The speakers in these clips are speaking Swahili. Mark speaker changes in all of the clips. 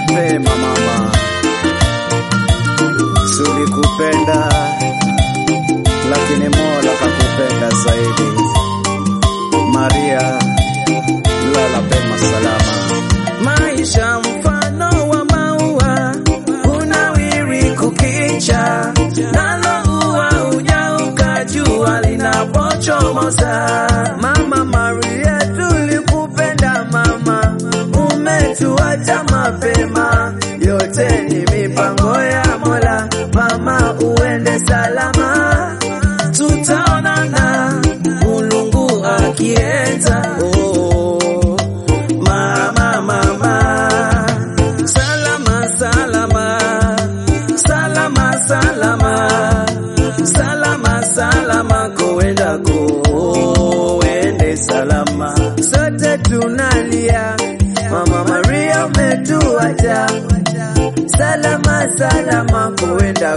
Speaker 1: mapema mama, sulikupenda lakini Mola kakupenda zaidi. Maria, lala pema salama.
Speaker 2: Maisha mfano wa maua, unawiri kukicha, nalo ua unyauka jua linapochomoza. Mama Maria, tulikupenda mama, umetuacha mapema, yote ni mipango ya Mola. Mama, uende salama, tutaonana Mulungu akienda. Oh, mama, mama, salama, salama, salama, salama, salama, salama, koenda koende salama. Sote tunalia, mama Maria umetuacha, salama, salama, koenda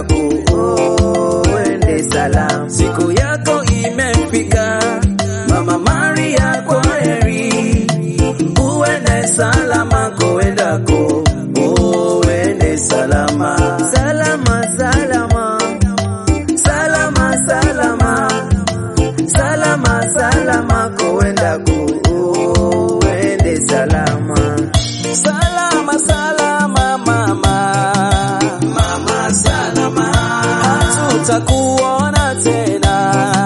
Speaker 2: koende salama. Siku yako imefika, mama Maria, kwa heri uende salama koendako uende salama salama salama salama salama salama salama koendako uende salama salama salama mama mama salama hatutakuona tena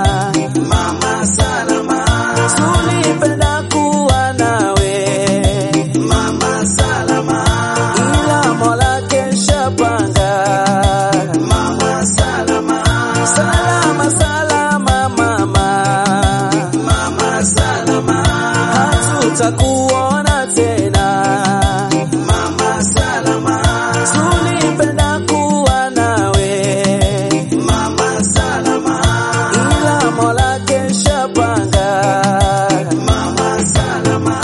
Speaker 2: mama salama tulipenda kuwa nawe mama salama ila mola kesha panga mama salama salama salama mama mama salama hatutakuona tena mama salama tulipenda kuwa nawe mama salama ila mola kesha panga mama salama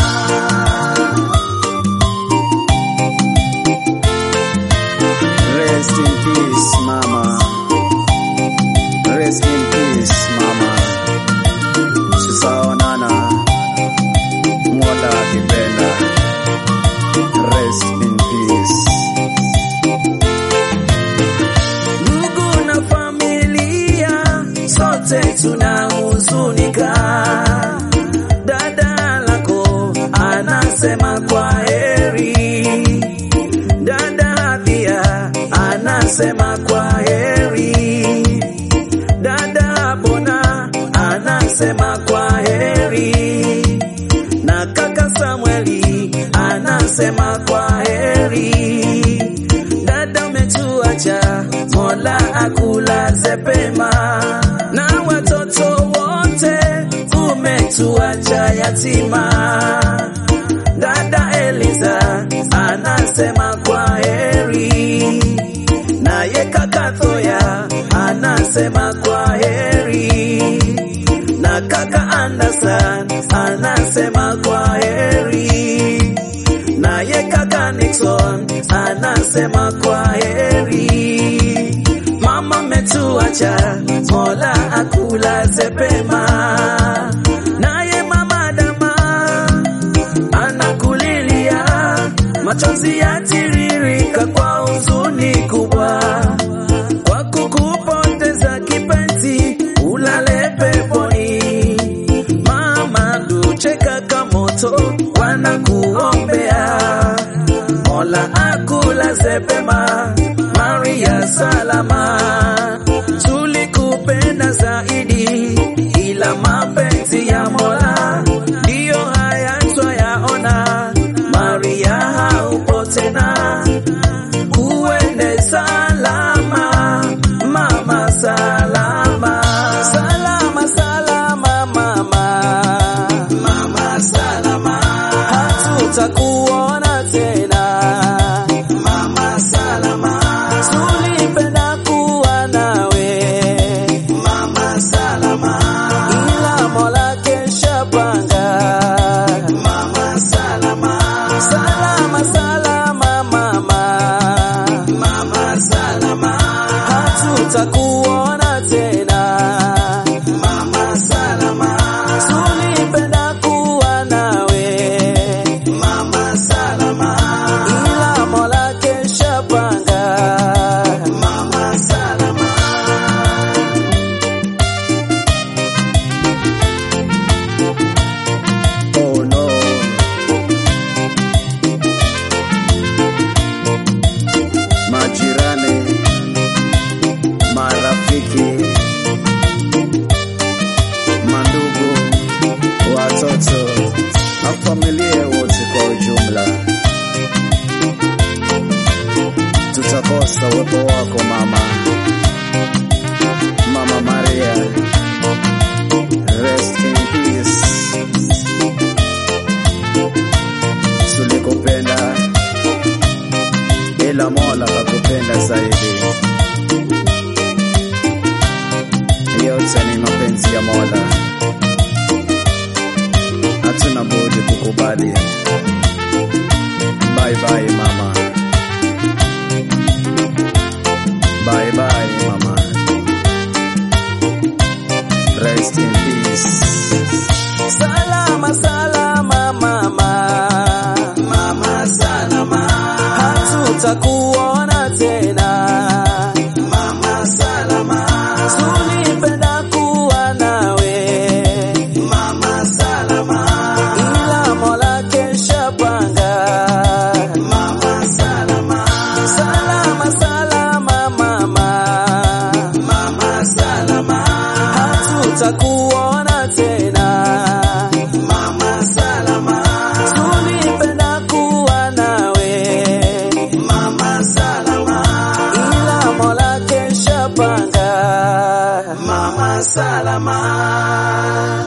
Speaker 1: Rest in peace mama, rest in peace mama, tutaonana Mola akipenda. Rest in peace.
Speaker 2: ndugu na familia sote tunahuzunika. Dada lako anasema kwa heri, dada pia anasema kwa heri, dada Bona anasema kwa heri, na kaka Samueli anasema kwa heri dada umetuacha, Mola akulaze pema, na watoto wote umetuacha yatima. Dada Eliza anasema kwa heri, naye kaka Thoya anasema kwa heri, na kaka Anderson anasema kwa heri naye kaka Nixon anasema kwa heri. Mama metuacha, Mola akulaze pema. Naye mama Dama anakulilia, machozi yatiririka kwa huzuni kubwa, kwa kukupoteza kipenzi, ulale peponi. Mama Duche kaka moto wanakuombea, Mola akulaze pema, Maria salama. Tulikupenda zaidi, ila mapenzi ya Mola ndiyo haya twayaona. Maria haupo tena, uende salama, mama salama, salama salama mama, mama salama, hatutakuona tena, mama salama, tulipenda kuwa nawe, mama salama, ila Mola kesha panga, mama salama, salama salama mama, mama salama, hatutakuona tena, mama salama, tulipenda kuwa nawe, mama salama, ila Mola
Speaker 1: yote ni mapenzi ya Mola, hatuna budi kukubali. Bye bye mama, bye bye mama, rest in peace.
Speaker 2: Salama salama mama, mama salama, hatutakuona tena mama salama, tulipenda kuwa nawe mama salama, ila Mola kesha panga mama salama, salama salama mama, mama salama, hatutakuona tena mama salama, tulipenda kuwa nawe mama salama, ila Mola kesha panga mama salama.